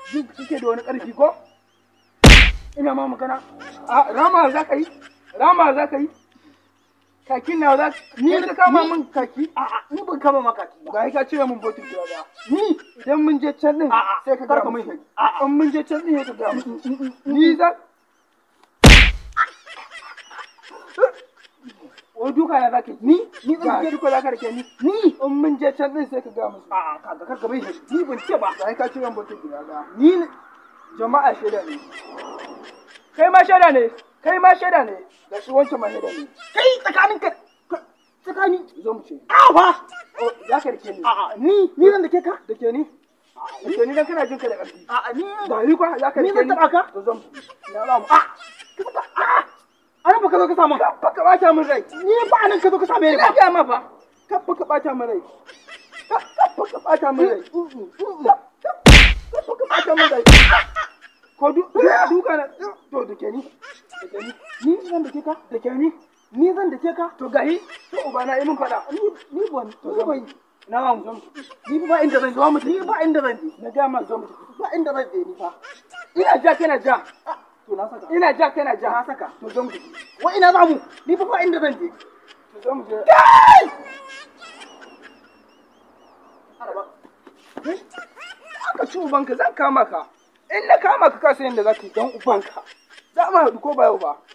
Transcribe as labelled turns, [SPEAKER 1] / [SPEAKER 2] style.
[SPEAKER 1] jin kike da wani ƙarfi ko ina ma magana a rama za ka yi rama za ka yi kakin na za ni ka kama min kaki
[SPEAKER 2] A'a, ni ban kama maka ki ba.
[SPEAKER 1] ba ka cire min botin guda ba
[SPEAKER 2] Ni
[SPEAKER 1] idan mun je can din
[SPEAKER 2] A'a,
[SPEAKER 1] sai ka
[SPEAKER 2] kar
[SPEAKER 1] ga
[SPEAKER 2] ka
[SPEAKER 1] mun
[SPEAKER 2] mun
[SPEAKER 1] shi
[SPEAKER 2] A'a.
[SPEAKER 1] in mun je can din sai ka ga mun ni za Wai duka na zaka
[SPEAKER 2] ni ni
[SPEAKER 1] ga
[SPEAKER 2] zan je
[SPEAKER 1] duka zaka rike ni
[SPEAKER 2] ni
[SPEAKER 1] in mun je can din sai ka ga musu
[SPEAKER 2] a'a kaga kar ka bai shi. Ni ban ce ba.
[SPEAKER 1] ba ka cire min botin guda ba
[SPEAKER 2] Ni ne
[SPEAKER 1] jama'a shaida ne kai ma shaida ne kai ma shaida ne ga shi wancan ma shaida ne
[SPEAKER 2] kai tsakanin ka ka- tsakani.
[SPEAKER 1] zo mu ce
[SPEAKER 2] A'a fa.
[SPEAKER 1] oh za ka rike ni
[SPEAKER 2] A'a ni ni zan da ke ka.
[SPEAKER 1] da ke ni da ke ni dan kana jin ka da ƙarfi
[SPEAKER 2] A'a ni
[SPEAKER 1] ba ni kwa za ka
[SPEAKER 2] Ni
[SPEAKER 1] rike
[SPEAKER 2] zan taɓa ka?
[SPEAKER 1] to zo mu na ba mu
[SPEAKER 2] a a'a. Ana baka zo ka samu.
[SPEAKER 1] ka baka bata min rai
[SPEAKER 2] Ni ba anan ka zo ka same ni
[SPEAKER 1] ina
[SPEAKER 2] ba.
[SPEAKER 1] ga ma fa ka baka bata min rai ka ka baka bata min rai ka ka baka bata min rai ko du du- duka na to da ke ni da ke ni
[SPEAKER 2] Ni zan da ke ka.
[SPEAKER 1] da ke ni
[SPEAKER 2] Ni zan da ke ka.
[SPEAKER 1] to gahi to uba na yi min faɗa
[SPEAKER 2] Ni ni ban
[SPEAKER 1] to
[SPEAKER 2] ni
[SPEAKER 1] zo mu
[SPEAKER 2] ban
[SPEAKER 1] na ba mu zo mu
[SPEAKER 2] ni ba inda zan je. Ni ba inda zan je.
[SPEAKER 1] na ga ma zo mu
[SPEAKER 2] Ba inda zan je ni fa.
[SPEAKER 1] ina ja kana ja
[SPEAKER 2] To na saka.
[SPEAKER 1] ina ja kana ja
[SPEAKER 2] Na saka.
[SPEAKER 1] to zo mu
[SPEAKER 2] Wa ina za mu? Ni fa ba inda zan je.
[SPEAKER 1] to zo mu je
[SPEAKER 2] Araba.
[SPEAKER 1] aka ci ubanka zan kama ka in na kama ka ka san yadda za ka yi don ubanka za mu haɗu ko ba yau ba